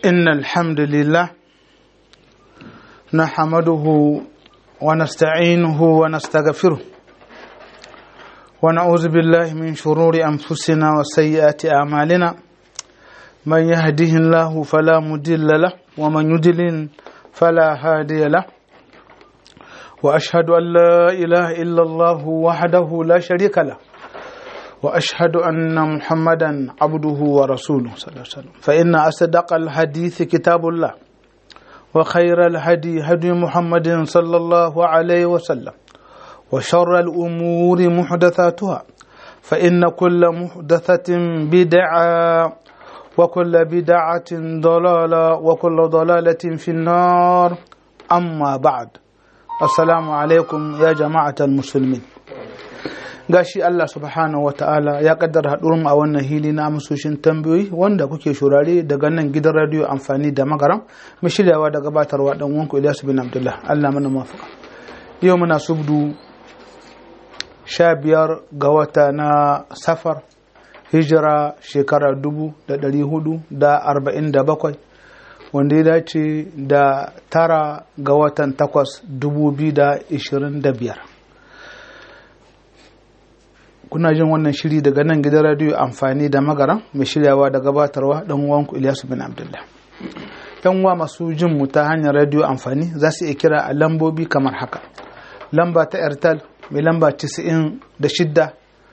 إن الحمد لله نحمده ونستعينه ونستغفره ونعوذ بالله من شرور أنفسنا وسيئات أعمالنا من يهده الله فلا مضل له ومن يضلل فلا هادي له وأشهد أن لا إله إلا الله وحده لا شريك له واشهد ان محمدا عبده ورسوله صلى الله عليه وسلم فان اصدق الحديث كتاب الله وخير الهدي هدي محمد صلى الله عليه وسلم وشر الامور محدثاتها فان كل محدثه بدعه وكل بدعه ضلاله وكل ضلاله في النار اما بعد السلام عليكم يا جماعه المسلمين gashi Allah subhanahu wata'ala ya kaddara haɗurin a wannan hili na amsoshin tambayoyi wanda kuke shurare daga nan gidan radiyo amfani da magaram mai shiryawa da gabatarwa dan wanku Ilyasu bin Abdullah Allah mana mafaka yau muna subdu sha biyar ga wata na safar hijira shekara dubu da ɗari hudu da arba'in da bakwai wanda ya dace da tara ga watan takwas dubu biyu da ishirin da biyar kuna jin wannan shiri daga nan gidan radiyo amfani da magaran mai shiryawa da gabatarwa dan uwanku Ilyasu bin Abdullah. Yan uwa masu jin mu ta hanyar radiyo amfani za su iya kira a lambobi kamar haka. Lamba ta Airtel mai lamba 96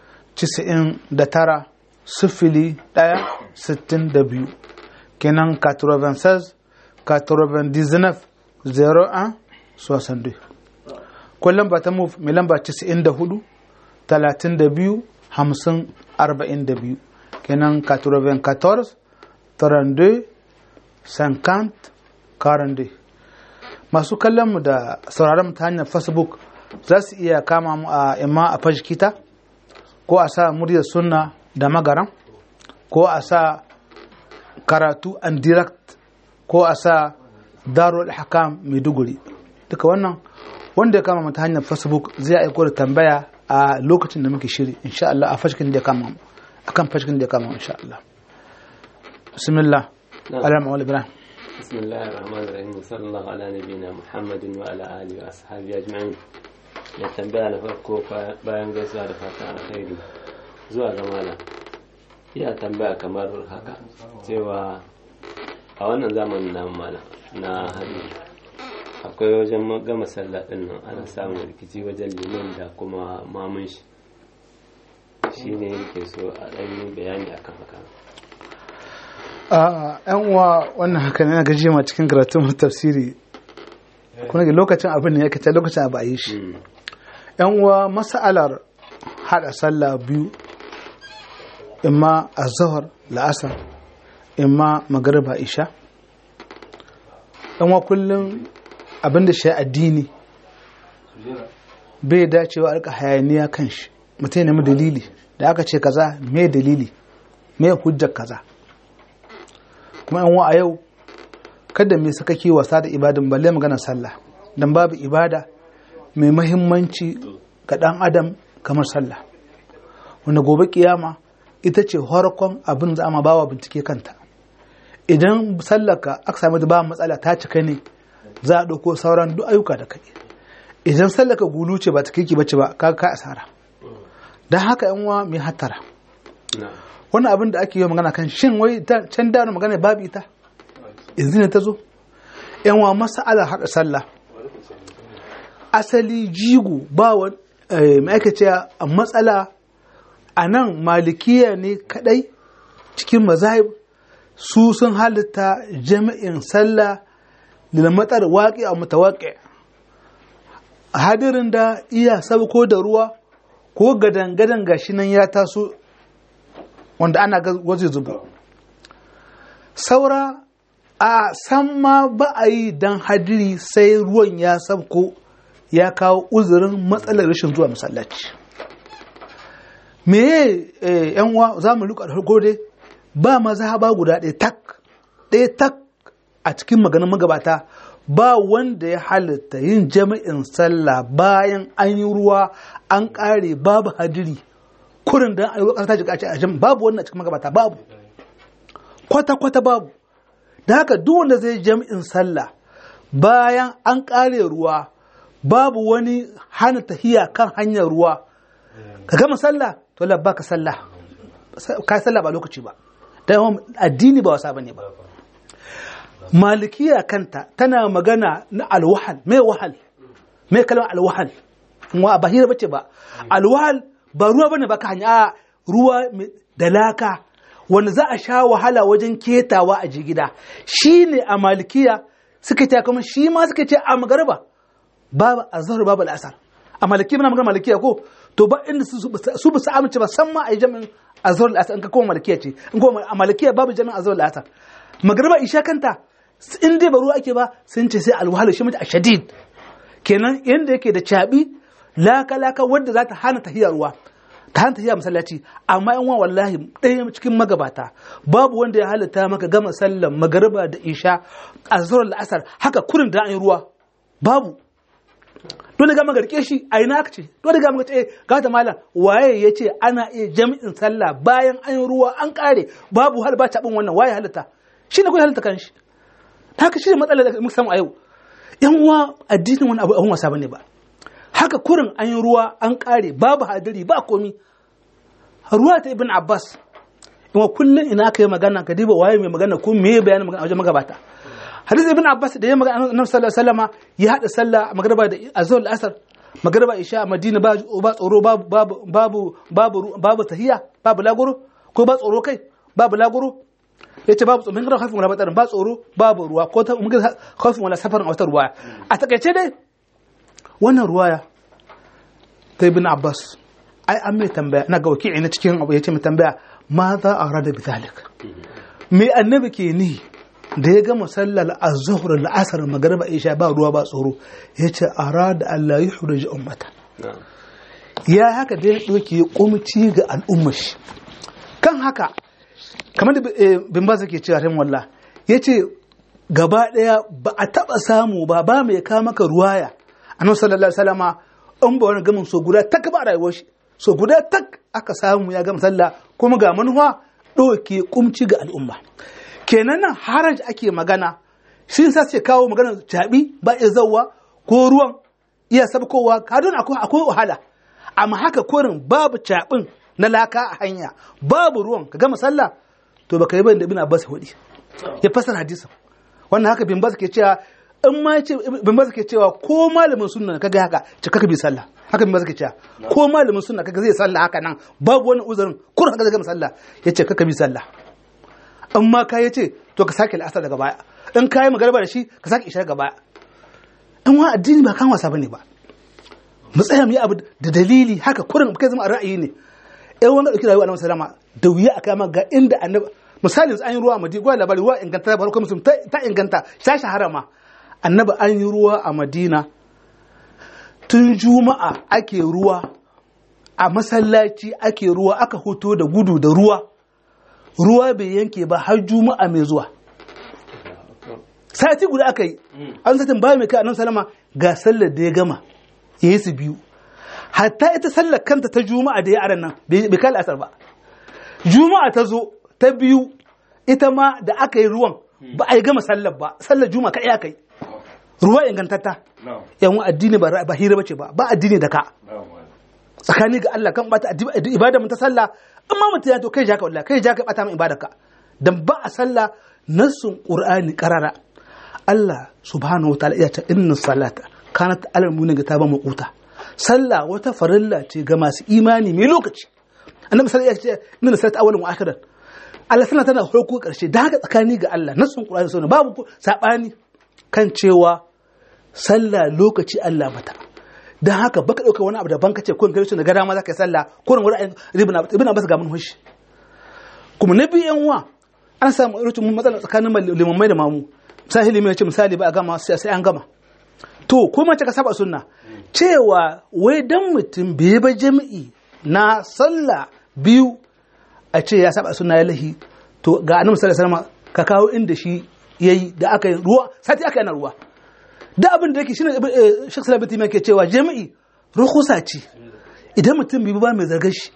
99 sifili ɗaya sittin da biyu kenan 96 99 01 62 ko lamba ta move mai lamba 94 talatin da biyu hamsin arba'in da biyu kenan 94 32 50 42 masu kallon mu da sauraron mu ta hanyar facebook za su iya kama mu a imma a fashikita ko a sa muryar sunna da magaran ko a sa karatu and direct ko a sa darul hakam maiduguri duka wannan wanda ya kama mu ta hanyar facebook zai aiko da tambaya a lokacin da muke shiri insha Allah a fashkin da ya kama akan fashkin da ya kama insha Allah bismillah ala ma'ul ibrahim bismillahir rahmanir rahim sallallahu ala nabiyina muhammadin wa ala alihi wa ashabihi ajma'in ya tambaya na farko bayan gaisuwa da fata alkhairi zuwa ga malam iya tambaya kamar haka cewa a wannan zamanin na malam na hannu akwai wajen gama sallah din nan ana samun rikici wajen liman da kuma mamun shi shi ne yake so a ɗan yi bayani akan haka a yan uwa wannan haka ne na gaji ma cikin karatun tafsiri kuma ga lokacin abin ne ya kace lokacin abu a yi shi yan uwa mas'alar hada sallah biyu imma azhar la'asar imma magriba isha yan uwa kullum abinda shi addini bai dacewa alka hayaniya kan shi mutum nemi dalili da aka ce kaza me dalili me hujjar kaza kuma yan a yau kada me suka ke wasa da ibadan balle magana sallah dan babu ibada mai mahimmanci ga dan adam kamar sallah wanda gobe kiyama ita ce harkon abin za a bawa bincike kanta idan sallaka aka sami da ba matsala ta cika ne za a ɗauko sauran duk ayyuka da kai idan sallaka gulu ce ba ta kiki bace ba ka ka asara don haka yan uwa mai hattara wannan abin da ake yi magana kan shin wai can da magana babu ita yanzu ne ta zo yan uwa masala haɗa sallah asali jigo ba wa ma'aikaciya a matsala a nan malikiya ne kadai cikin mazahib su sun halitta jami'in sallah lilmatar waƙi a mutawaƙi hadirin da iya sabko da ruwa ko gadan-gadan gashi nan ya taso wanda ana waje zuba saura a san ma ba a yi don hadiri sai ruwan ya sabko ya kawo uzurin matsalar rashin zuwa masallaci me yan uwa za mu luka da dai ba maza ba guda ɗaya tak ɗaya tak a cikin maganin magabata ba wanda ya halitta yin jami'in sallah bayan an yi ruwa an ƙare babu hadiri kurin da an yi ƙasa ta jika a jam babu wannan cikin magabata babu kwata-kwata babu da haka duk wanda zai jami'in sallah bayan an kare ruwa babu wani hana tahiya kan hanyar ruwa ka gama sallah to labba ka sallah ka sallah ba lokaci ba da yawan addini ba wasa bane ba malikiya kanta tana magana na alwahal mai wahal mai kalmar alwahal wa ba hira bace ba alwahal ba ruwa bane ba ka hanya ruwa da laka wanda za a sha wahala wajen ketawa a jigida shine a malikiya suka ce kuma shi ma suka ce a magarba babu azhar babu al'asar a maliki muna magana malikiya ko to ba inda su ba su amince ba san ma a yi jami'in azhar al'asar in ka koma malikiya ce in koma a malikiya babu jami'in azhar al'asar magarba isha kanta in dai ba ruwa ake ba sun ce sai alwahala shi mata a shadid kenan yanda yake da cabi laka laka wanda za ta hana tahiya ruwa ta hana tahiya masallaci amma yan wallahi ɗaya cikin magabata babu wanda ya halitta maka gama sallan magariba da isha azhar al'asar haka kurin da an yi ruwa babu dole ga magarke shi a ina aka ce dole ga magarke ga ta malam waye ya ce ana iya jami'in sallah bayan an yi ruwa an kare babu hal ba taɓin wannan waye halitta shi ne kuma halitta kan shi haka shi ne matsalar da muka samu a yau yan uwa addinin wani abu abun wasa bane ba haka kurin an yi ruwa an kare babu hadiri ba komi ruwa ta ibn abbas in kullum ina aka yi magana ka diba waye mai magana ko me bayanin magana a wajen magabata hadis ibn abbas da ya magana annabi sallallahu alaihi wasallama ya hada sallah magriba da azhar asar magriba isha a madina ba ba tsoro babu babu babu babu babu tahiya babu lagoro ko ba tsoro kai babu lagoro yace babu tsoro mun ga khafin wala batarin ba tsoro babu ruwa ko ta mun ga khafin wala safarin a wata ruwaya a takaice dai wannan ruwaya ta ibn abbas ai an mai tambaya na ga wakili na cikin abu yace mai tambaya ma za a rada bi zalik me annabi ke ni da ya gama sallar az-zuhr al-asr magriba isha ba ruwa ba tsoro yace arada Allah ya hurji ummata ya haka da ya doke kumci ga al'ummar shi kan haka kamar da bin ba ke cewa ran wallah yace gaba daya ba a taba samu ba ba mai ka maka ruwaya annabi sallallahu alaihi wasallama in ba wani gamin so guda tak ba rayuwar shi so guda tak aka samu ya gama sallah kuma ga manuwa ɗauke kumci ga al'umma kenan nan haraj ake magana shi sa ce kawo magana jabi ba iya zauwa ko ruwan iya sabkowa kadon akwai akwai wahala amma haka korin babu cabin na laka a hanya babu ruwan ka gama sallah to baka yi bayan da ibn abbas hudi ya fasar hadisin wannan haka bin bas ke cewa in ma ce bin bas ke cewa ko malamin sunna kaga haka ce kaka bi sallah haka bin bas ke cewa ko malamin sunna kaga zai sallah haka nan babu wani uzurin kur haka zai gama sallah yace kaka bi sallah in ma ka yace to ka sake al'asar daga baya in ka yi magarba da shi ka sake isha daga baya in wa addini ba kan wasa bane ba mu tsaya mu yi abu da dalili haka kurin kai zama ra'ayi ne ɗan wanda ɗauki rayuwa annabi sallama da wuya a kama ga inda annabi misali an yi ruwa a madina gwada labari ruwa inganta ba kuma musulun ta inganta ta shahara ma annabi an yi ruwa a madina tun juma'a ake ruwa a masallaci ake ruwa aka hoto da gudu da ruwa ruwa bai yanke ba har juma'a mai zuwa sati guda aka yi an satin ba mai kai annabi salama ga sallar da ya gama ya yi su biyu hatta ita sallar kanta ta juma'a da ya aran nan bai kai asar ba juma'a ta zo ta biyu ita ma da aka yi ruwan ba a yi gama sallar ba sallar juma'a ka aka yi ruwa ingantatta yan addini ba ba hira bace ba ba addini da ka tsakani ga Allah kan bata ibada mun ta sallah in ma mutum ya to kai jaka wallahi kai jaka bata min ibadarka dan ba a sallah nassun qur'ani qarara Allah subhanahu wataala ya ta inna salata kanat alal mu'minin ga taba maquta sallah wata farilla ce ga masu imani mai lokaci annabi sallallahu alaihi wasallam ya ce inna salata awwalun wa akhiran Allah sallah tana farko karshe da haka tsakani ga Allah nassun qur'ani sunna babu sabani kan cewa sallah lokaci Allah mata dan haka baka dauka wani abu daban kace kun gari na gada ma zaka yi sallah ko ran wurin ibn ibn abbas ga mun hushi kuma na biyan wa an samu irin matsala tsakanin limamai da mamu misali limai ce misali ba a gama sai an gama to ko mace ka saba sunna cewa wai dan mutum bai ba jami'i na sallah biyu a ce ya saba sunna ya lahi to ga annabi sallallahu alaihi wasallam ka kawo inda shi yayi da aka yi ruwa sati aka yana ruwa da abin da yake shine Sheikh Salah Biti ke cewa jami'i rukusa ce idan mutum bai ba mai zargar shi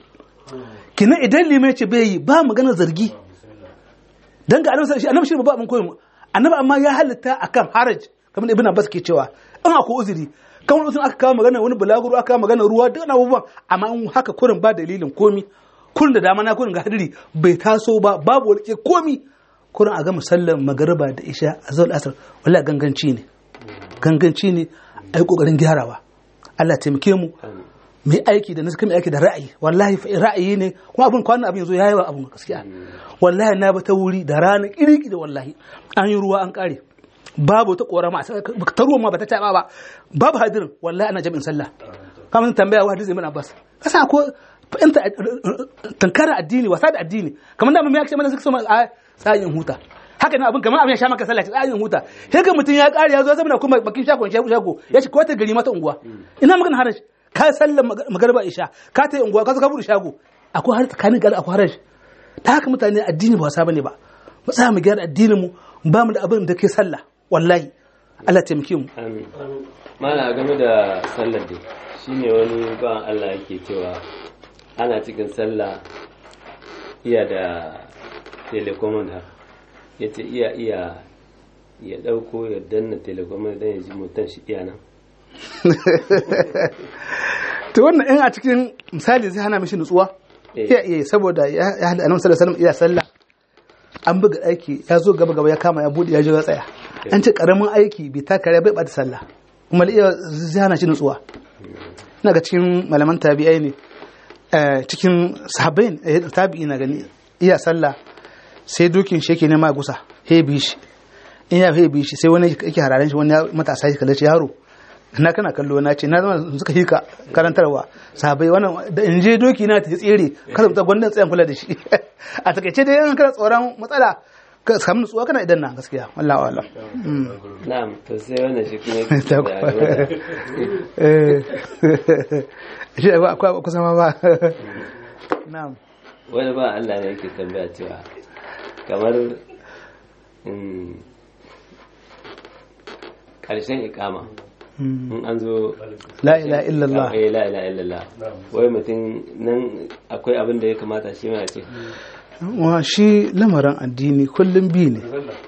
kina idan limai ce bai yi ba magana zargi dan ga annabi shi annabi shi ba abin koyi annabi amma ya halitta akan haraj kamar ibn abbas ke cewa in akwai uzuri kamar uzuri aka kawo magana wani bulaguro aka kawo magana ruwa duk abubuwan amma in haka kurin ba dalilin komi kurin da dama na kurin ga hadiri bai taso ba babu wani komi kurin a ga musallan magariba da isha a zuwa asar wallahi ganganci ne ganganci ne a yi kokarin gyarawa Allah taimake mu mai aiki da nasu mai aiki da ra'ayi wallahi ra'ayi ne kuma abin kwanan abin yanzu yayi wa abin gaskiya wallahi na ba ta wuri da rana kiriki da wallahi an yi ruwa an kare babu ta korama ta ruwa ma ba ta taba ba babu hadirin wallahi ana jami'in sallah kamar tambaya wa hadisi ibn abbas kasa ko fahimta tankara addini wasa da addini kamar da mun ya ce mana suka so a tsayin huta haka ne abin kamar abin ya sha maka sallah tsayin huta sai ga mutum ya kare ya zo zama kuma bakin shagon shago shago ya ce ko ta gari mata unguwa ina magana haraji ka sallar magarba isha ka ta yi unguwa ka zo ka bude shago akwai har tsakanin gari akwai haraji ta haka mutane addini ba wasa bane ba mu tsaya mu gyara addinin mu ba mu da abin da ke sallah wallahi Allah taimake mu amin mala game da sallar dai shine wani ba Allah yake cewa ana cikin sallah iya da telecommand ya ce iya iya ya ɗauko ya danna telecommand don ya ji mutan shi iya nan to wannan in a cikin misali zai hana mishi nutsuwa iya iya saboda ya hada annabi sallallahu alaihi iya sallah an buga aiki ya zo gaba gaba ya kama ya bude ya je ya tsaya an ce karamin aiki bai taka bai bata sallah kuma iya zai hana shi nutsuwa ina ga cikin malaman tabi'ai ne cikin sahabbai tabi'i na gani iya sallah sai dokin shi yake nema gusa he bi shi in ya he bi shi sai wani yake hararen shi wani matasa shi kallace yaro na kana kallo na ce na zama suka hika karantarwa sahabbai wannan da in je doki na ta tsere kada mutum gwandan tsayan kula da shi a takaice dai an kana tsoron matsala ka samu nutsuwa kana idan na gaskiya wallahi wala na'am to sai wannan shi kuma Ta yake eh shi akwai kusa ma ba na'am wani ba Allah ne yake tambaya cewa kamar mm, ƙarshen ikama in an zo la ilaha illallah eh la ilaha illallah wai mutum nan akwai abin da ya kamata shi ma ya ce wa shi lamarin addini kullum bi ne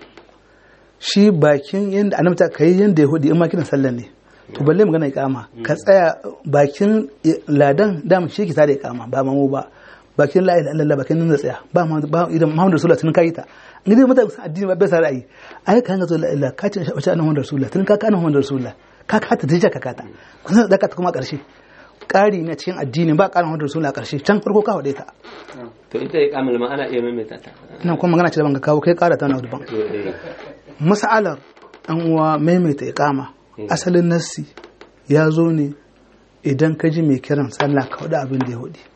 shi bakin yadda annabta ka yi yadda ya hudu in ma kiran sallah ne to balle magana ikama ka tsaya bakin ladan dama shi ki tare ikama ba mamu ba bakin la ilaha illallah bakin nan da tsaya ba ma ba idan Muhammadu Rasulullah tun kai ta ni dai mutane addini ba bai sa ra'ayi ai kan ga zuwa illa ka ce wace annabi Muhammadu Rasulullah tun ka ka annabi Muhammadu Rasulullah ka ka ta dija ka ka ta kun da ka ta kuma karshe ƙari na cikin addini ba ƙarin Muhammadu Rasulullah karshe can farko ka wade ta to ita ikamar ma ana iya maimaita ta ina kuma magana ce da ban ka kawo kai ƙara ta na daban to eh mas'alar an uwa maimaita iqama asalin nassi ya zo ne idan ka ji mai kiran sallah ka hudu abin da ya hudu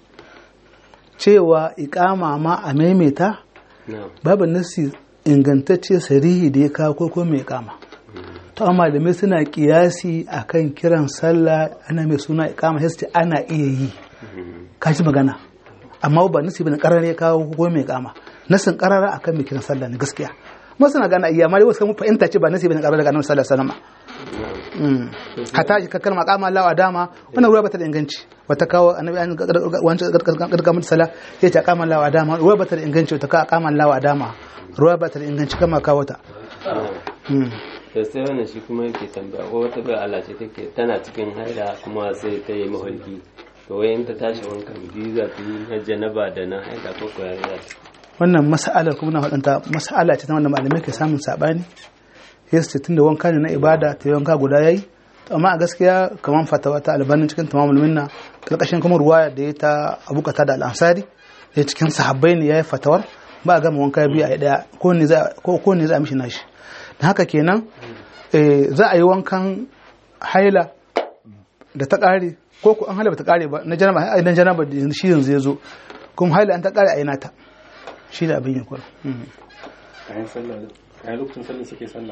cewa iqama ma a maimaita na'am babu nassi ingantacce sarihi da ya kawo ko ko mai iqama to amma malamai suna kiyasi akan kiran sallah ana mai suna iqama sai su ce ana iya yi ka ji magana amma ba nasi bane karar ya kawo ko mai iqama nasin karara akan mai kiran sallah ne gaskiya masu na gana iya amma dai wasu kuma fahimta ce ba nasi bane karar daga annabi sallallahu alaihi wasallam Mm. hata ka kalma kama Allah wa dama wannan ruwa bata da inganci wata kawo annabi an wancan gadga mutu sala sai ta kama Allah wa dama ruwa bata da inganci wata kawo kama Allah wa dama ruwa bata da inganci kama kawo ta Mm. to sai wannan shi kuma yake tambaya ko wata bai Allah ce take tana cikin haila kuma sai ta yi maholki to wai in ta tashi wankan biyu za ta yi na janaba da na haila ko ko ya za ta wannan mas'alar kuma na faɗanta mas'ala ce ta wanda malamai ke samun sabani sai su ce tunda wanka ne na ibada ta yi wanka guda yayi to amma a gaskiya kamar fatawa ta albanin cikin tamamul minna kalkashin kuma ruwaya da ya ta abukata da al'ansari da cikin sahabbai ne yayi fatawar ba a gama wanka biyu a daya ko ne za ko ko ne za a mishi nashi dan haka kenan eh, za a yi wankan haila da ta kare ko ko an haila ba ta kare ba na janaba idan janaba da shi yanzu ya zo kuma haila an ta kare a yi nata shi da abin yin kwaro kayan sallah kayan lokacin sallah suke sallah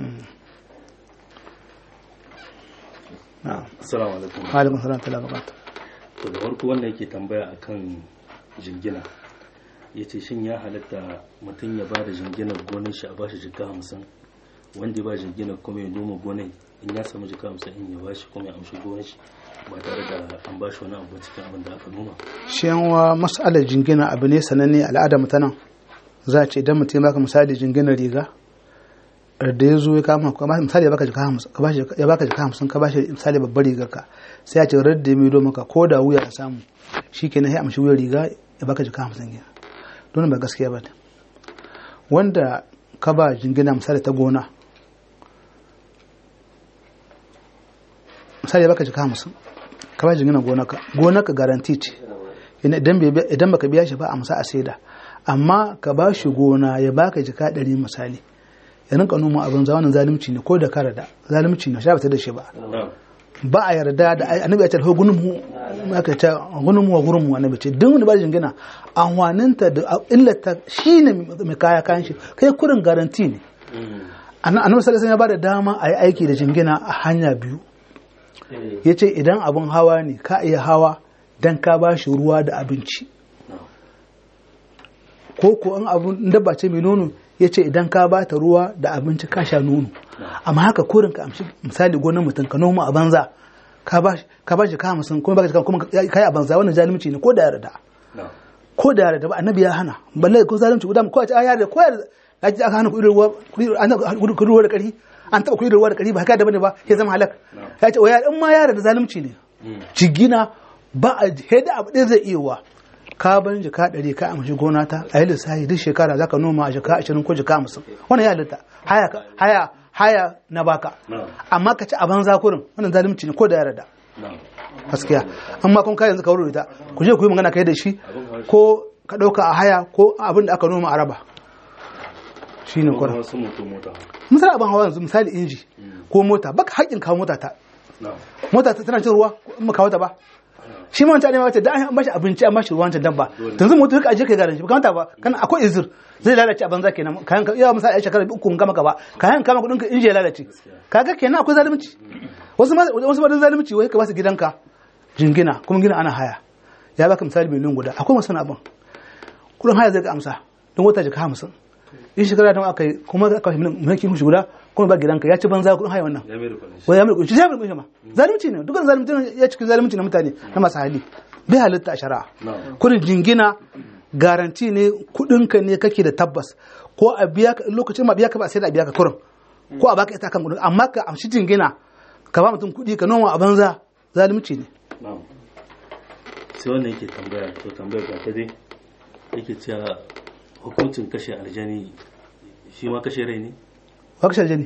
assalamu alaikum alaikun salam ta labakata to da farko wanda yake tambaya akan jingina ya ce shin ya halatta mutum ya ba da jinginar gonar shi a bashi jika hamsin wanda ya ba jinginar kuma ya noma gonar in ya samu jika hamsin in ya bashi kuma ya amshi gonar shi ba tare da an bashi wani abu cikin abin da aka noma shi yanwa mas'alar jingina abu ne sananne al'ada mutanen za a ce idan mutum ya baka misali jinginar riga da ya zo ya kama ka ba misali ya baka jika hamsin ka bashi ya baka jika hamsin ka bashi misali babbar rigar ka sai ya ce radda ya maido maka ko da wuya ya samu shikenan sai amshi wuyar riga ya baka jika hamsin kenan don ba gaskiya ba ne wanda ka ba jingina misali ta gona misali ya baka jika hamsin ka ba jingina gonaka gonaka garanti ce idan bai- idan baka biya shi ba a musa a saida amma ka ba shi gona ya baka jika ɗari misali ya rinka noma abin zamanin zalunci ne ko da ka rada zalunci ne sha bata da shi ba na'am ba a yarda da annabi ya ce ho gunum hu aka ce gunum wa gurum wa annabi ce duk wanda ba jingina anwaninta da illata shine mai kaya kayan shi kai kurin garanti ne Mm. annabi sallallahu alaihi wasallam ya bada dama a yi aiki da jingina a hanya biyu Eh, yace idan abin hawa ne ka iya hawa dan ka ba shi ruwa da abinci na'am ko ko in abun dabba ce mai nono ya ce idan ka ba ta ruwa da abinci ka sha nono amma haka kurin ka amshi misali gonar mutum ka noma a banza ka ba shi ka ba shi ka hamsin kuma baka shi kuma ka yi a banza wannan zalunci ne ko da yarda na'am ko da yarda ba annabi ya hana balle ko zalunci guda ko a ce a yarda ko yarda ya ji aka hana kuɗin ruwa kuɗin an kuɗin ruwa da ƙari an taɓa kuɗin ruwa da ƙari ba haka da bane ba ya zama halak ya ce wa yarda in ma yarda da zalunci ne Mm. jigina ba a heda abu ɗaya zai iya wa ka ban jika ɗari ka amshi gona ta a yi lissafi duk shekara za ka noma a jika ashirin ko jika hamsin wannan ya halitta haya ka- haya haya na baka na'am amma ka ci a banza kurin wannan zalunci ne ko da ya rada na'am gaskiya amma kun kai yanzu ka wuri ta ku je ku yi magana kai da shi ko ka ɗauka a haya ko abin da aka noma a raba shine ko kurin wasu mutum mota misali abin hawa yanzu misali inji ko mota baka haƙƙin kawo mota ta na'am mota ta tana cin ruwa in ba kawo ta ba shi ma wancan ne ma wace da an bashi abinci an bashi ruwan ta dabba yanzu mutum ka aje kai garin shi ba kamata ba kana akwai izir zai lalace a banza kenan kayan ka iya misali a shekara uku kun gama ka ba kayan kama kudin ka inji ya lalace kaga kenan akwai zalunci wasu ma wasu ma dan zalunci wai ka ba su gidanka jingina kuma gina ana haya ya baka misali miliyan guda akwai masu abin kudin haya zai ga amsa don wata jika hamsin in shekara da aka yi kuma aka yi mulkin kushi guda kuma ba gidanka ya ci banza kudin haya wannan ya mai da kwanan shi wai ya mulkunci ya mulkunci ma zalunci ne dukkan zalunci ne ya cikin zalunci na mutane na masu hali bai halitta a shari'a na'am kudin jingina garanti ne kudinka ne kake da tabbas ko a biya ka lokacin ma biya ka ba sai da biya ka kurin ko a baka ita kan kudin amma ka amshi jingina ka ba mutum kudi ka noma a banza zalunci ne na'am sai wannan yake tambaya to tambayar ga ta dai yake cewa hukuncin kashe aljani shi ma kashe rai ne wa kashe aljani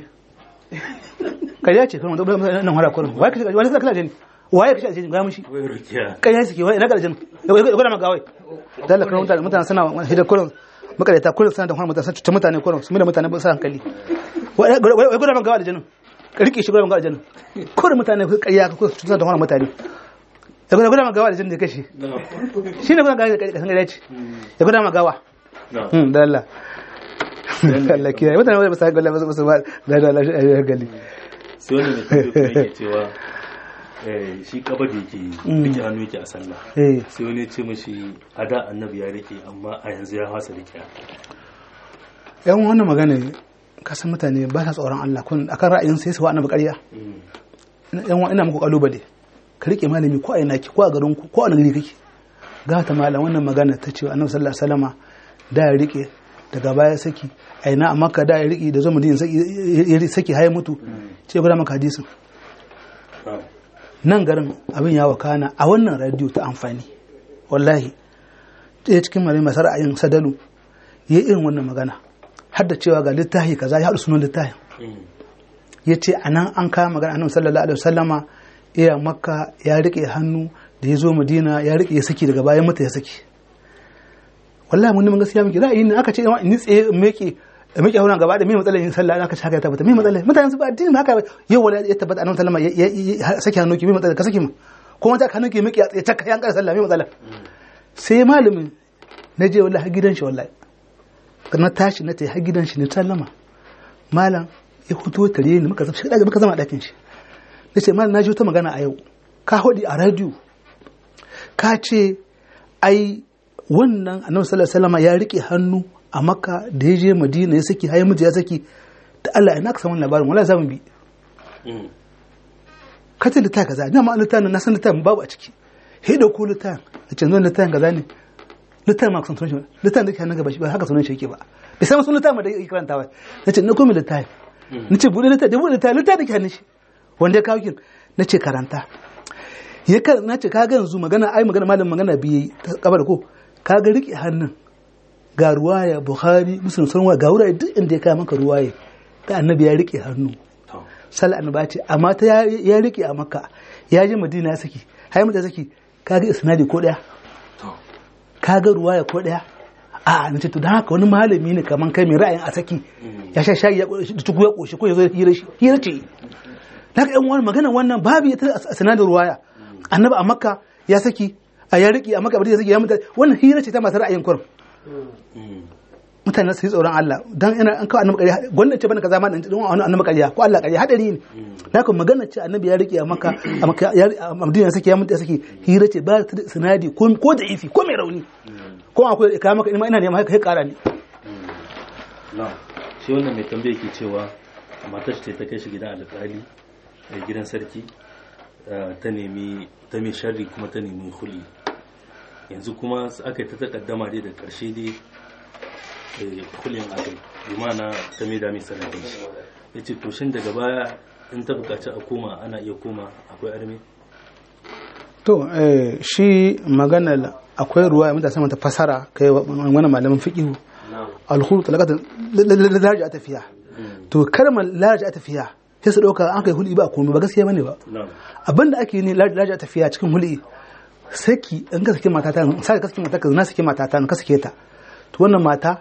kariya ce kan wanda nan hara kurin wai kashe wani kashe aljani waye kashe aljani ga mushi wai rukiya kariya suke wai ina ga aljani ya gwada maka wai dalla kan mutane mutane suna hidda kurin makareta kurin suna da hana mutane cuta mutane kurin su mai da mutane ba su hankali wai gwada maka aljanin rike shi gwada maka aljanin kurin mutane ku kariya ku cuta da hana mutane ya gwada gwada maka aljanin da ya kashe na'am shi ne gwada gawa da kasan gada ce ya gwada maka gawa na'am Hmm, da Allah Allah kiyaye mutane ba su hankali ba su ba da Allah shi ayyuka gali sai wannan da tambayar kuma yake cewa eh, shi kaba da yake rike hannu yake a sallah eh sai wani ya ce mashi a da annabi ya rike amma a yanzu ya fasa rike yan wannan magana kasan mutane ba sa tsoron Allah kun akan ra'ayin sai su wa annabi ƙarya Mm. yan wa ina muku kalubale ka rike malami ko a ina ki ko a garin ku ko a gari kake ga ta malam wannan magana ta ce annabi sallallahu alaihi wasallama da ya rike daga baya saki a ina amma ka da ya rike da zama din saki ya saki haye mutu ce guda maka hadisin na'am nan garin abin ya wakana a wannan radio ta amfani wallahi ɗaya cikin malami masu ra'ayin sadalu ya irin wannan magana har da cewa ga littafi kaza ya haɗu sunan littafin Mm. ya ce a nan an kama magana annabi sallallahu alaihi wasallama iya makka ya rike hannu da ya zo madina ya rike ya saki daga bayan mata ya saki wallahi mun neman gaskiya muke ra'ayi ne aka ce in ni tsaye in meke in meke hauna gaba da me matsalar yin sallah aka ce haka ya tabbata me matsalar mutane su ba addini ba haka yau wala ya tabbata annabi sallallahu alaihi wasallama ya saki hannu ki me matsalar ka saki mu kuma ta hannu ki meke ya taka yan kar sallah me matsalar sai malamin na je wallahi har gidan shi wallahi na tashi na tayi har gidan shi ne sallama malam ya fito tare ni muka zama shi muka zama a ɗakin shi na ce malam na ji wata magana a yau ka hodi a radio ka ce ai wannan annabi sallallahu alaihi wasallam ya rike hannu a makka da ya je madina ya saki hayi miji ya saki da Allah ina ka samu labarin wala zamu bi Mm. ka ce littafin kaza ina ma littafin na san littafin babu a ciki he da ko littafin a ce zan littafin kaza ne littafin ma ka san sunan shi ba littafin da ke hannun gaba shi ba haka sunan shi yake ba bai san sunan littafin da yake karanta ba na ce na komi littafin nace bude littafi bude littafi littafi ke hannun shi wanda ya kawo kin nace karanta ya kar nace kaga yanzu magana ai magana malam magana biye ta kabar ko kaga rike hannun ga ruwaya bukhari muslim sunwa ga wurare duk inda ya kawo maka ruwaya da annabi ya rike hannu to sal annabi ce amma ta ya- ya rike a makka ya je madina ya saki har mata saki kaga isnadi ko daya to kaga ruwaya ko daya a na ce to dan haka wani malami ne kaman kai mai ra'ayin a saki ya sha shayi ya koshi da tuku ya koshi ko ya zo ya hira shi hira ce daga yan wani magana wannan babu ita a sanadin ruwaya annabi a makka ya saki a ya riki a makka ya saki ya mutu wannan hira ce ta masu ra'ayin kurum mutane su yi tsoron Allah dan ina an kawo annabi ƙarya gwamnati ce bane kaza ma dan don wani annabi ƙarya ko Allah ƙarya hadari ne da haka magana ce annabi ya rike a makka a makka ya a madina ya saki ya mutu ya saki hira ce ba ta da sinadi ko ko da ifi ko mai rauni ko akwai ka maka ina ina neman haka kai ƙara ne na shi wannan mai tambaye ke cewa matar ce ta kai shi gidan alƙali a gidan sarki eh, ta nemi ta mai sharri kuma ta nemi huli yanzu kuma s- aka yi ta takaddama dai da ƙarshe dai eh, hulin akai bi ma'ana ta mai da mai sanadin shi ya ce to shin daga baya in ta buƙaci a koma ana iya koma akwai arme to eh, shi magana akwai ruwa ya mutane mata fasara kai wani malamin fiqihu na'am alkhulu talaqatan laraja a tafiya to kalmar laraja a tafiya sai su dauka an kai huli ba komai ba gaskiya bane ba na'am abinda ake ne laraja a tafiya cikin huli saki in ka saki mata ta sai ka saki mata ka na saki mata ta ka sake ta to wannan mata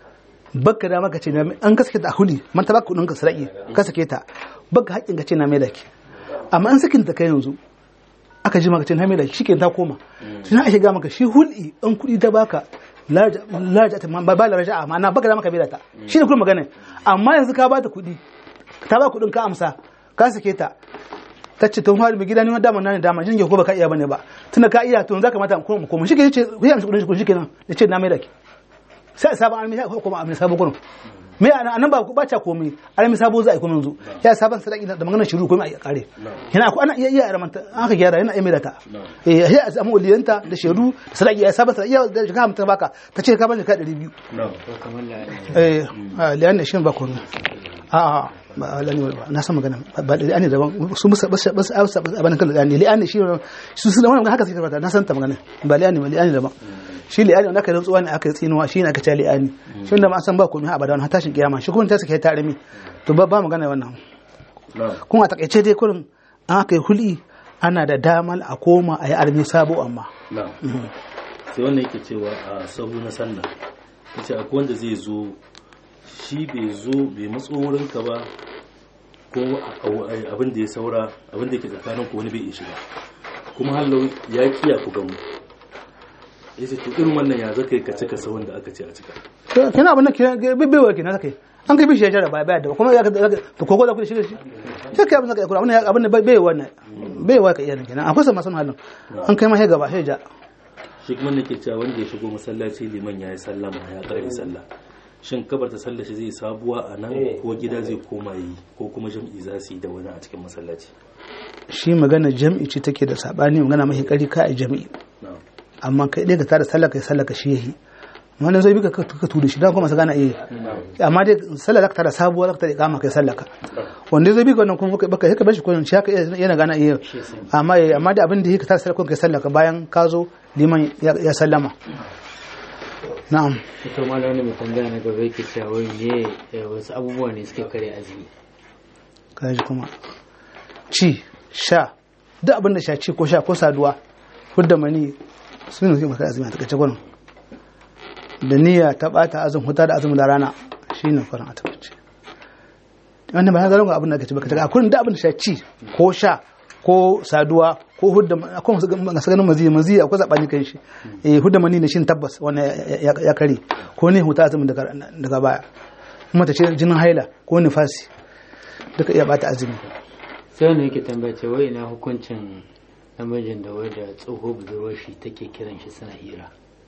baka da maka ce na an ka sake ta a huli man ta baka kudin ka sarai ka sake ta baka haƙin ka ce na mai da ki amma an sakin ta kai yanzu aka ji maka ce na mai da ki shike ta koma to na ake ga maka shi huli an kudi ta baka larja larja ta ba ba larja amma na baka da maka mai da ta shi ne kuma magana amma yanzu ka bata kudi ta ba kudin ka amsa ka sake ta ta ce tun fara mai gida ne dama na ne dama shi ne ko baka iya bane ba tunda ka iya to yanzu ka mata ko mu koma shi ke ce ku yi amsa kudin shi kenan ya ce na mai da ki sai sabon almi ko kuma almi sabo kurum me ana anan ba ku bacha komai almi sabo za a yi kuma yanzu ya sabon sadaki da maganar shiru komai a kare yana ku ana iya iya ramanta an ka gyara yana iya mai da ta eh sai a samu waliyanta da shedu da sadaki ya sabon sadaki ya da jika mutum baka ta ce ka bani ka 200 na'am ko kamar la eh liyan shi ba komai a a ba lani ba na san magana ba liyan ne daban su musa bas bas bas abana kan liyan liyan shi su su da wannan haka suke fata na san ta magana ba liyan ne ba liyan daban shi li'ani wanda aka rantsuwa ne aka yi tsinuwa shi ne aka ce li'ani shi da ma san ba komai abada wani tashin kiyama shi kuma ta sake ta rami to ba ba magana wannan na'am kuma a takaice dai kurin an aka yi huli ana da damar a koma a yi armi sabo amma na'am sai wannan yake cewa a sahu na sallah yace akwai wanda zai zo shi bai zo bai matso wurinka ba ko a- a- abin da ya saura abin da yake tsakanin ku wani bai iya shiga kuma hallau ya kiya ku gamu yace to irin wannan ya zaka yi ka cika sahun da aka ce a cika to kina abin da ke bibbewa kenan zaka yi an kai bishi ya jara ba baya da kuma ya ka to kogo da ku shi da shi sai kai abin da ka kura abin da abin da bai wannan bai wa ka iya kenan akwai sa masu halin an kai ma sai gaba sai ja shi kuma nake cewa wanda ya shigo masallaci liman ya yi sallama ya ƙarfi sallah shin kabar ta sallah shi zai sabuwa a nan ko gida zai koma yi ko kuma jam'i za su yi da wani a cikin masallaci shi magana jam'i ce take da sabani magana mai kari ka a jam'i na'am amma kai dai ka tada sallah kai sallah ka shi yahi wannan zai bi ka ka tudu shi dan kuma sa gana iya amma dai sallah zaka tada sabuwa zaka tada kama kai sallah ka wanda zai bi ka wannan kuma baka baka bashi kullun shi haka yana gana iya amma amma da abin da yake tada sallah kai sallah ka bayan ka zo liman ya ya sallama na'am ita ma wani mai tambaya na gaba yake cewa wai me eh, wasu abubuwa ne suke kare azumi kaji kuma ci sha duk abin da sha ci ko sha ko saduwa hudda mani sun yi maka azumi a takaice gwanin da niyya ta bata azum huta da azumi da rana shi ne kwarin a takaice wannan ba ya zalunga abin da aka ci baka taka akwai da abin da sha ci ko sha ko saduwa ko hudda akwai masu ganin mazi mazi akwai zabani kan shi eh hudda mani ne shi tabbas wannan ya- ya ya kare ko ne huta azumi daga daga baya kuma ta ce jinin haila ko nifasi duka iya bata azumi sai wani yake tambaya ce wai ina hukuncin namijin da wai da tsoho budurwar shi take kiran shi suna hira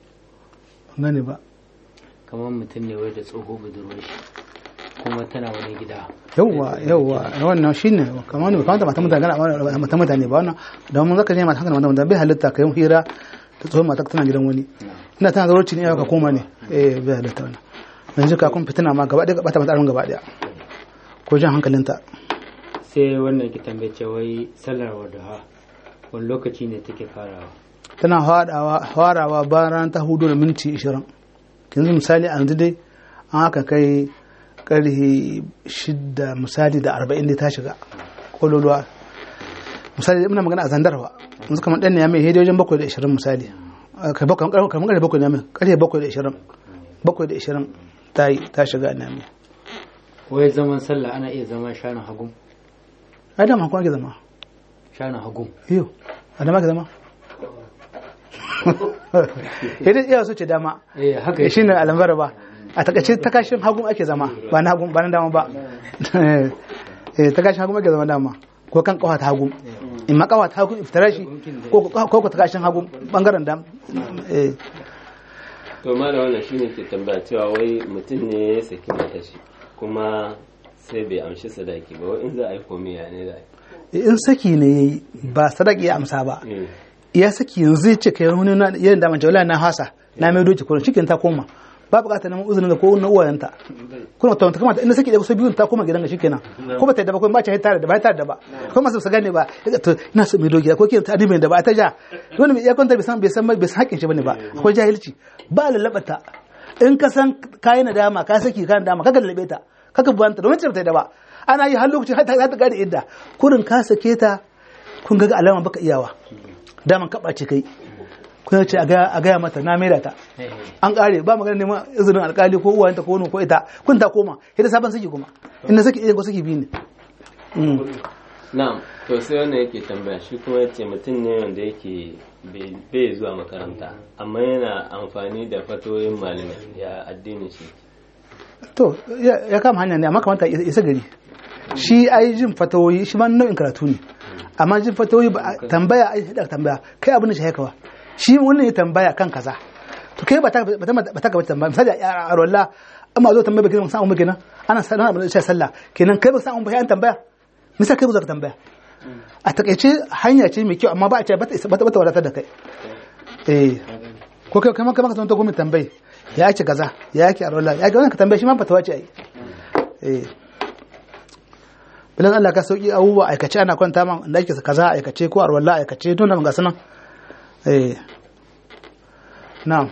gane ba kamar mutum ne wai da tsoho budurwar shi kuma tana wani gida yawwa yawwa wannan shine kamar ne kamar mata mutane gana mata mutane ba wannan da mun zaka je mata hankali mata mutane bai halitta kai hira ta tsohon mata tana gidan wani ina tana zarurci ne ka koma ne eh bai halitta wannan yanzu ka kun fitina ma gaba ɗaya bata mata gaba ɗaya ko jan hankalinta sai wannan ki tambaye ce wai sallar wadaha wani lokaci ne take farawa tana farawa farawa bayan ta hudu da minti 20 yanzu misali a yanzu dai an haka kai karhe shida misali da arba'in da ta shiga kololuwa misali muna magana a zandarwa yanzu kamar ɗan ne ya mai hedi wajen bakwai da ishirin misali kai bakwai kamar karfe bakwai da mai karfe bakwai da ishirin bakwai da ishirin ta yi ta shiga na mai wai zaman sallah ana iya zama shanin hagun ai dama kuma ake zama shanin hagun iyo a dama ake zama yadda iya so ce dama eh haka shi ne alambar ba a takaice takashin hagun ake zama ba na hagun ba na dama ba eh takashin hagun ake zama dama ko kan kawa ta hagun in ma kawa ta hagun iftara shi ko ko ko takashin hagun bangaren dam eh to ma da wannan shine ke tambaya cewa wai mutum ne ya saki mata shi kuma sai bai amshi sadaki ba wai in za a yi komai ya ne za a in saki ne yayi ba sadaki ya amsa ba yi ya saki yanzu ya ce kai wani na yin da mace wallahi na hasa na mai doki kurin cikin ta koma ba bukatar neman uzurin da ko na uwayenta kuma ta kamata inda saki da kusa biyun ta koma gidan ga shikenan ko ba ta yadda ba ko ba ta tare da ba ta da ba ko masu su gane ba to ina so mai doki ko ke ta adimin da ba ta ja wani mai iyakon ta bai san bai san bai san hakin shi bane ba akwai jahilci ba lalabata in ka san kayi nadama ka saki ka nadama ka lallabe ta kaka buwanta domin ta da ba ana yi har lokacin har ta ta gane idda kurin ka sake ta kun ga alama baka iyawa daman kaba ce kai kun ce a gaya mata na maida ta an kare ba magana neman izinin alkali ko uwayenta ko wani ko ita kun ta koma ita sabon saki kuma inda saki iya ko saki biyu ne na'am to sai wannan yake tambaya shi kuma yace mutum ne wanda yake bai- bai zuwa makaranta amma yana amfani da fatoyin malamai ya addinin shi to ya ya kama hanya ne amma kamata ya isa gari shi ai jin fatawoyi shi ma nau'in karatu ne amma jin fatawoyi ba a- tambaya ai da tambaya kai abin da shi haka ba shi wannan ya tambaya kan kaza to kai ba ta ba ta ba ta gaba tambaya misali a a rolla amma zo tambaya bakin san umma kenan ana sanar abin da shi sallah kenan kai ba san umma an tambaya misali kai ba za ka tambaya a takaice hanya ce mai kyau amma ba a ce ba ta isa- ba ta ba ta wadatar da kai eh ko kai kai maka maka ta gwamnati tambayi ya ake kaza ya ake arola ya ake wannan ka tambaye shi ma fatawa ce ai eh bilan Allah ka sauki abubuwa aikace ana kwanta man da ake kaza aikace ko arwalla aikace don nan ga sunan eh na'am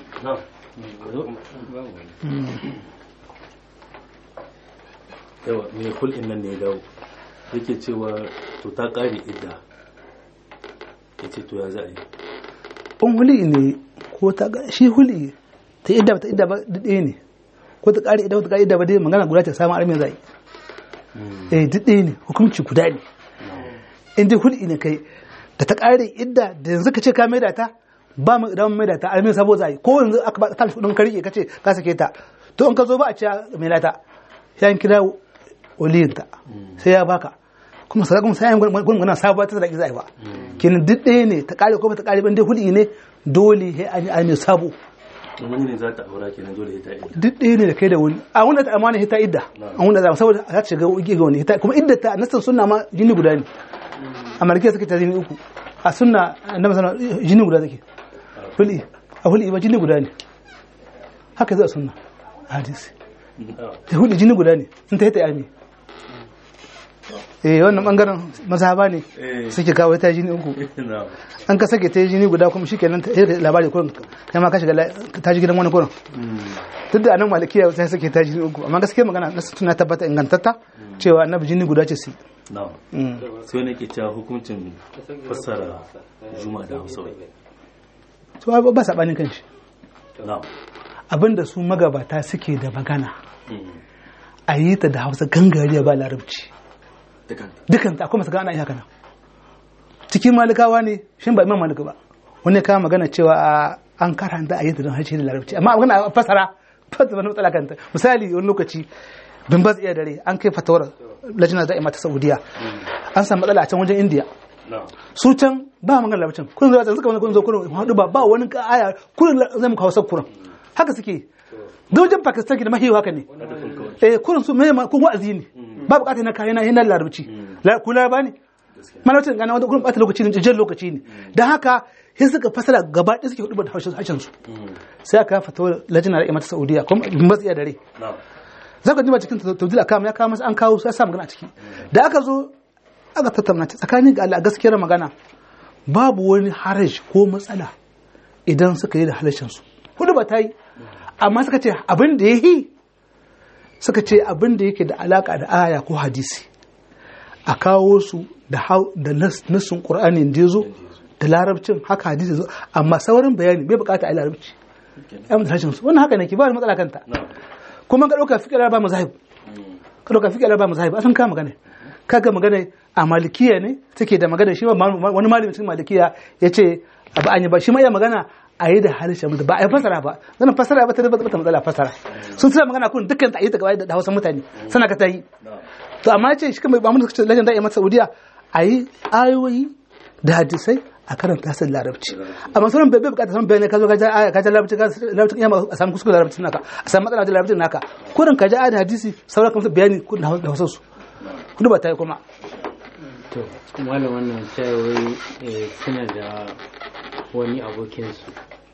yawa mai kul'in nan ne ya dawo yake cewa to ta ƙare idda ya ce to ya za a yi in huli ne ko ta ga- shi huli ta idda ba ta idda ba duk ɗaya ne ko ta ƙari idda ko ta ƙari idda ba dai magana guda ta samun arme zai eh duk ɗaya ne hukunci guda ne in dai huli ne kai da ta ƙare idda da yanzu ka ce ka maida ta ba mu idan maida ta arme sabo zai ko yanzu aka ba ta kudin ka rike ka ce ka sake ta to in ka zo ba a ce mai ta ya kira waliyinta sai ya baka kuma sai kuma sai gurgurna sabuwa ta zaki zai ba kenan duk ɗaya ne ta kare ko ba ta kare ban dai hudi ne dole sai an yi an yi sabo wani ne za ta aura kenan dole ya ta idda duk ɗaya ne da kai da wani a wanda ta amana hita idda a wanda za saboda za ta shiga ugi ga wani hita kuma idda ta nasan sunna ma jini guda ne a malikiya suke ta jini uku a sunna annabi sallallahu alaihi wasallam jini guda take huli a huli ba jini guda ne haka zai a sunna a hadisi da huli jini guda ne in ta hita yami eh wannan bangaren mazhaba ne Eh. suke kawo ta jini uku na an ka sake ta jini guda kuma shikenan ta yi labari kurin kai ma ka shiga la- ta ji gidan wani kurin duk da anan malikiya sai suke ta jini uku amma gaskiya magana na tuna tabbata ingantatta cewa annabi jini guda ce su na sai wani ke cewa hukuncin fassara juma'a da hausa wai to ba ba sabanin kanshi na abinda su magabata suke da magana a yi ta da hausa gangariya ba larabci dukan ta akwai masu gana iya kana cikin malikawa ne shin ba imam malika ba wani ya kawo magana cewa a- an karanta a yi ta don harshe da larabci amma magana a fasara fasa wani matsala kanta misali wani lokaci bin ba iya dare an kai fatawar lajina da'ima ta saudiya an samu matsala a can wajen indiya na su can ba magana larabcin kun zo suka wani kun zo kurin hadu ba ba wani ka aya kurin zai muka hausa kurin haka suke da wajen pakistan ke da mahiyu haka ne eh kurin su mai kun wa'azi ne ba bukatar na kayan na larabci La- ku laraba ne malaucin gana wanda kurin bata lokaci ne jan lokaci ne don haka sai suka fasara gaba ɗaya suke hudu da harshen harshen su sai aka fatawar lajina da imata saudiya kuma bin ba iya dare na za ka jima cikin tawdil akam ya kawo masa an kawo sai sa magana a ciki da aka zo aka tattauna ta tsakanin ga Allah gaskiyar magana babu wani haraj ko matsala idan suka yi da halashin su hudu ba ta yi amma suka ce abin da yi suka ce abin da yake da alaka da aya ko hadisi a kawo su da da nassin qur'ani da yazo da larabcin haka hadisi zo amma saurin bayani bai bukata a larabci yan da harshen su wannan haka ne ke ba da matsala kanta kuma ka dauka fiqh ba mazahib ka dauka fiqh ba mazahib asan ka magana kaga magana a malikiya ne take da magana shi wani malami cikin malikiya yace abu an yi ba shi ma iya magana a yi da harshen mutu ba a yi fasara ba zan fasara ba ta da bata matsala fasara sun suna magana kun dukkan ta yi ta gaba da hausa mutane sana ka ta yi to amma ce shi kuma ba mun kace lajin da'i masa saudiya a yi ayoyi da hadisai a karanta su larabci amma sauran bai bukata san bayani ka zo ka ja aya ka ja larabci ka larabci iya a samu kuskure larabci naka a samu matsala da larabci naka kurin ka ja aya da hadisi sauran kuma bayani da hausa su kudu ba ta yi kuma to malam wannan cewa suna da wani abokinsu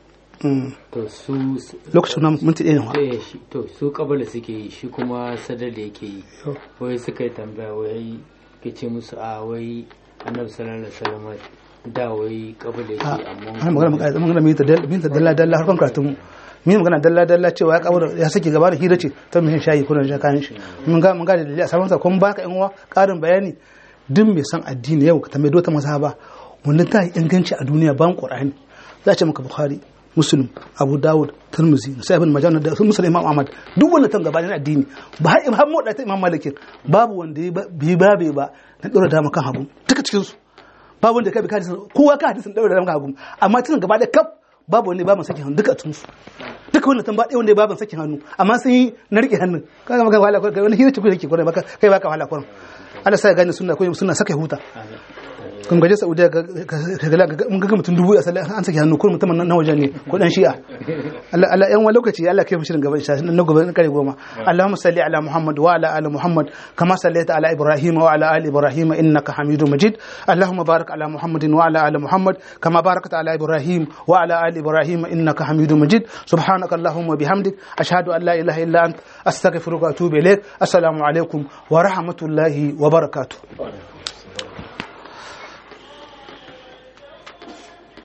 to su lokacin na minti ɗaya ne wa eh, shi- to su kabala suke yi shi kuma sadar da yake yi wai suka yi tambaya wai ke ce musu a wai annabi sallallahu alaihi wasallam da wai kabala yake amma ana magana magana magana mai ta dalla dalla harkon karatun mi magana dalla dalla cewa ya kawo ya sake gaba da hira ce ta mihin shayi kuna da kayan shi mun ga mun ga da dalili a saman sa kun baka yan uwa karin bayani duk mai san addini yau ka tambaye dota mazhaba wannan ta yi inganci a duniya ban qur'ani za a ce maka bukhari muslim abu dawud tirmidhi sai ibn majah da sun musulmi imam ahmad duk wannan tan gaba ne addini ba har imam mu da ta imam malikin babu wanda ya bi babe ba na dora da kan hagu duka cikin su babu wanda kai bi hadisin kowa ka hadisin daura da maka hagu amma tunan gaba da kaf babu wanda babu sakin hannu duka tun su duka wannan tamba ɗaya wanda babu sakin hannu amma sun yi na rike hannun kaga maka wala kai wani hira ce kuke kike baka kai baka wala kurin Allah sai ya gane sunna ko sunna saka ya huta kun gaje Saudiya ka ga mun ga mutum dubu a sallah an saki hannu ko mutum na waje ne ko dan shi'a Allah Allah yan wani lokaci Allah kai mu shirin gaba insha Allah na gobe kare goma Allahumma salli ala Muhammad wa ala ali Muhammad kama sallaita ala Ibrahim wa ala ali Ibrahim innaka Hamidum Majid Allahumma barik ala Muhammadin wa ala ali Muhammad kama barakta ala Ibrahim wa ala ali Ibrahim innaka Hamidum Majid subhanaka Allahumma bihamdik ashhadu an la ilaha illa ant astaghfiruka wa atubu ilaik assalamu alaikum wa rahmatullahi wa barakatuh